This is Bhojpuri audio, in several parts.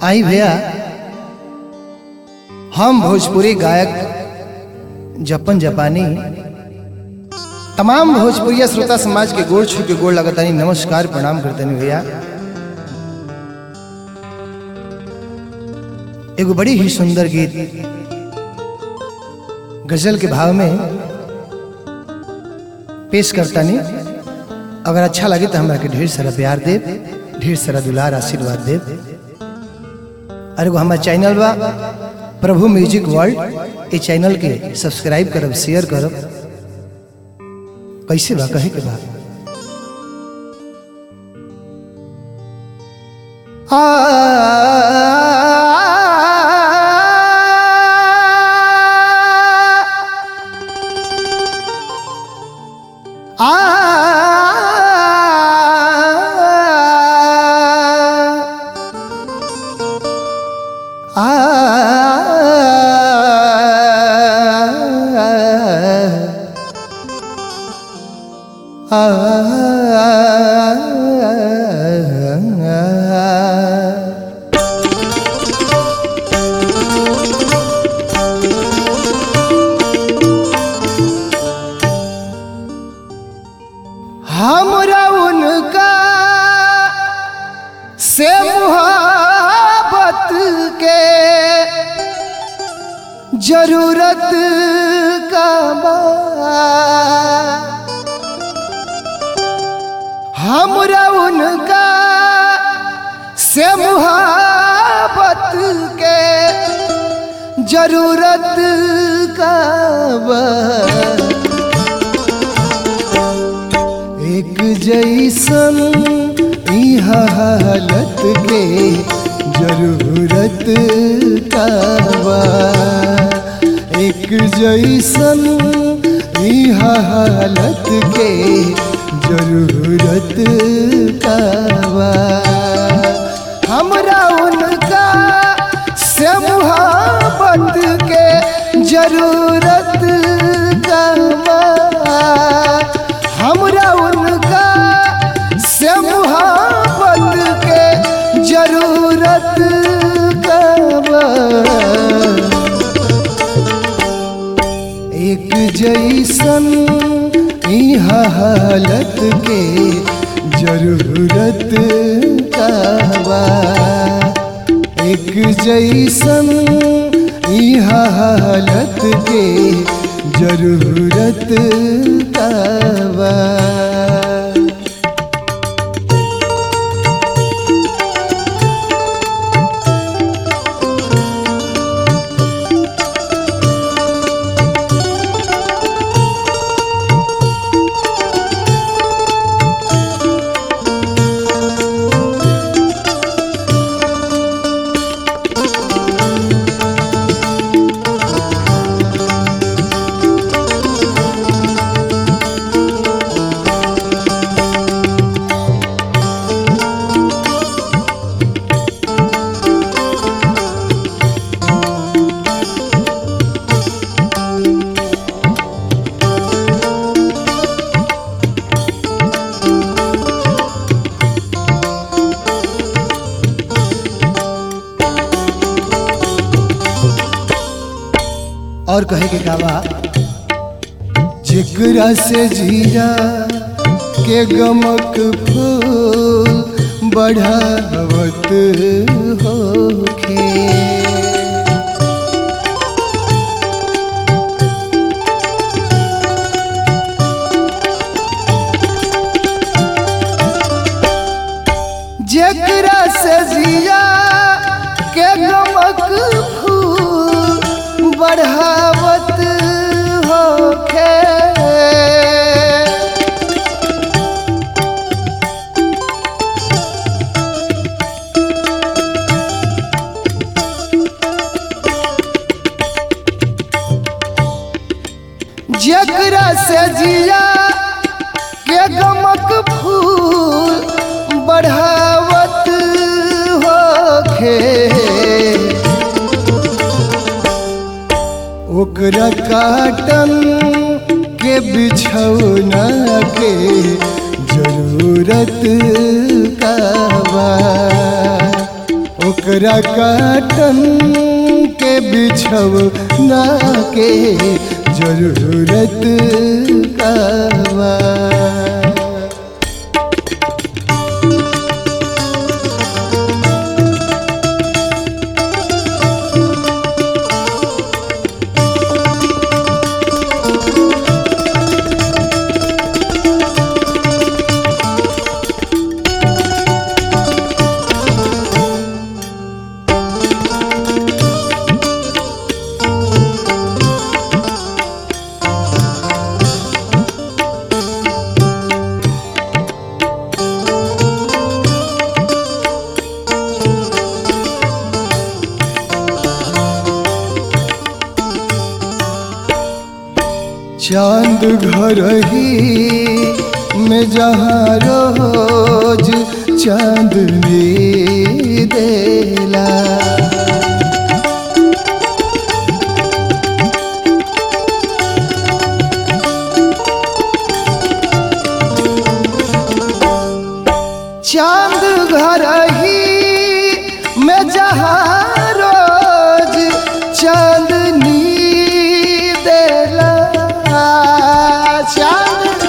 आई भैया हम भोजपुरी गायक जपन जपानी तमाम भोजपुरिया श्रोता समाज के गोड़ छू के गोड़ लगतानी नमस्कार प्रणाम करतनी भैया एगो बड़ी ही सुंदर गीत गजल के भाव में पेश करतानी अगर अच्छा लगे तो हमरा के ढेर सारा प्यार देव ढेर सारा दुलार आशीर्वाद देव और एगो हमारा चैनल बा प्रभु म्यूजिक वर्ल्ड ये चैनल के सब्सक्राइब करब शेयर करब कैसे बा कहे के बा आ हमरा उनका से मुहब्बत के जरूरत का बा हमरा उनका से मुहब्बत के जरूरत का बा एक जैसन ई हालत के जरूरत का बा एक जैसन ई हालत के जरूरत का बा हमरा उनका से मुहब्बत के जरूरत का बा हमरा उनका से मुहब्बत के जरूरत कब एक जैसन ई हालत के जरूरत कबा एक जैसन ई हालत के जरूरत कबा और कहे के कावा जिगरा से जीरा के गमक फूल बढ़ावत होखे जकरा से जिया के गमक फूल बढ़ावत होखे जकरा से जिया के गमक फूल बढ़ावत होखे ओकरा काटन के बिछौना के जरूरत का बा ओकरा काटन के बिछव ना के जरूरत कावा चांद घर ही में जहाँ रोज चांदनी देला चांद घर ही में जहाँ रोज चांदनी देला चांद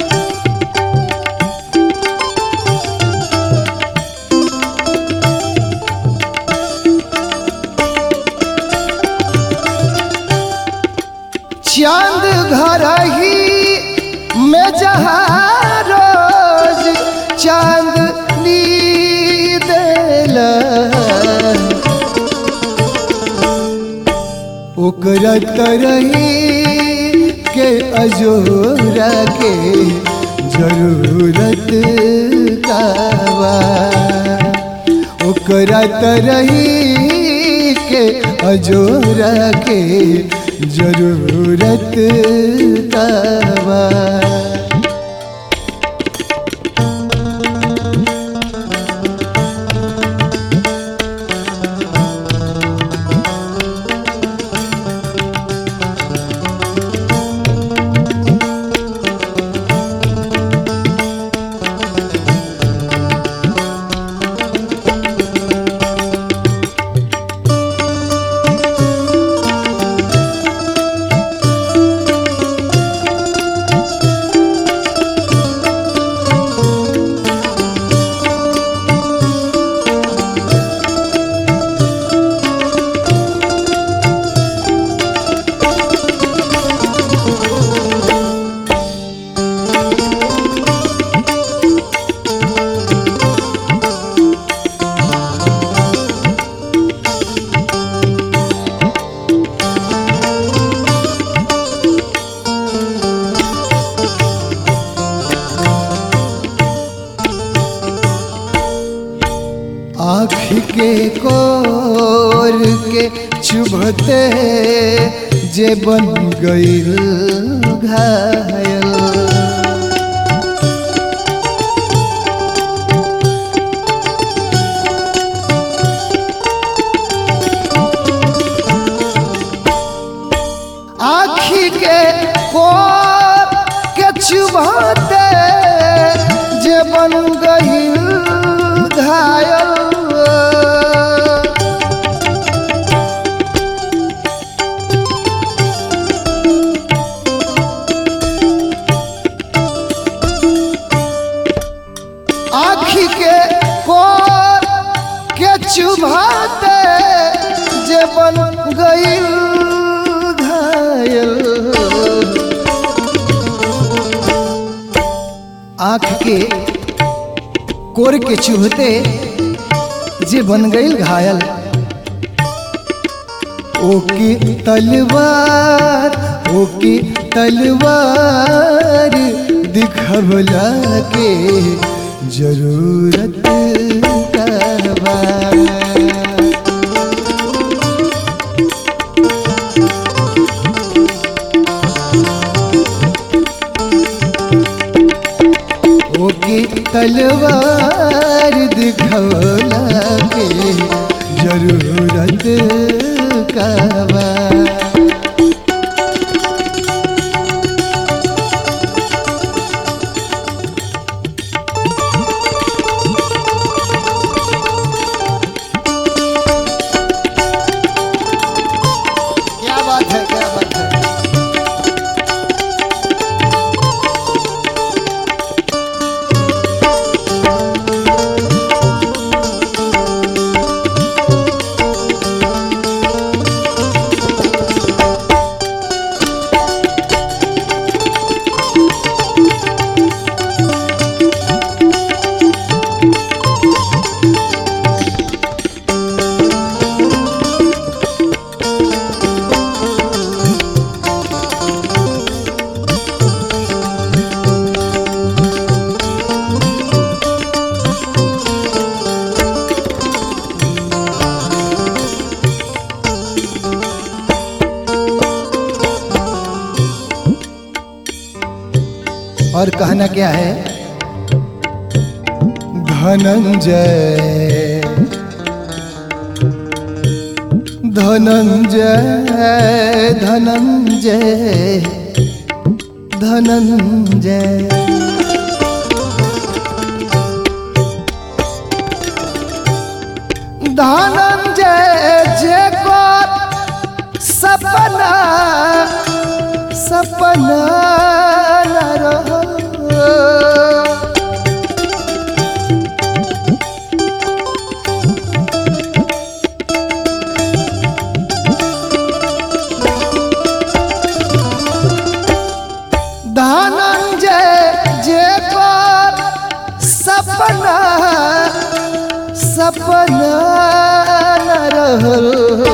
चांद घर ही में जहाँ रोज चांदनी देला ओकरा तरही के अजोरा के जरूरत कावा ओकरा तरही के अजोरा के जरूरत कावा आँख के कोर के चुभते जे बन गईल घायल आँखी के कोर के चुभते जे बन गईल घायल आँखी के कोर के चुभाते जे बन गईल घायल आँख के कोर के चुभते जे बन गईल घायल ओकी तलवार ओकी तलवार दिखवला के जरूरत का बा ओकी तलवार दिखवला के जरूरत का बा और कहना क्या है धनंजय धनंजय धनंजय धनंजय धनंजय जे को सपना सपना न रहो धनंजय जे पर सपना सपना न रहल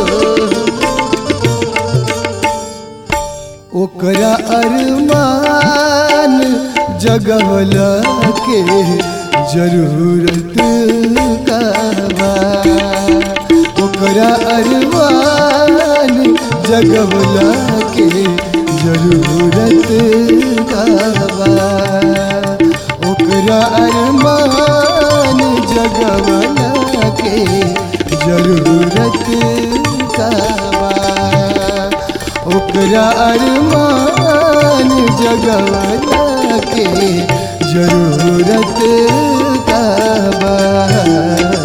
ओकरा अरमान जगवला के जरूरत का बा ओकरा अरमान जगवला के जरूरत का बा ओकरा अरमान जगवला के जरूरत का बा ओकरा अरमान जगवला के जरूरत का बा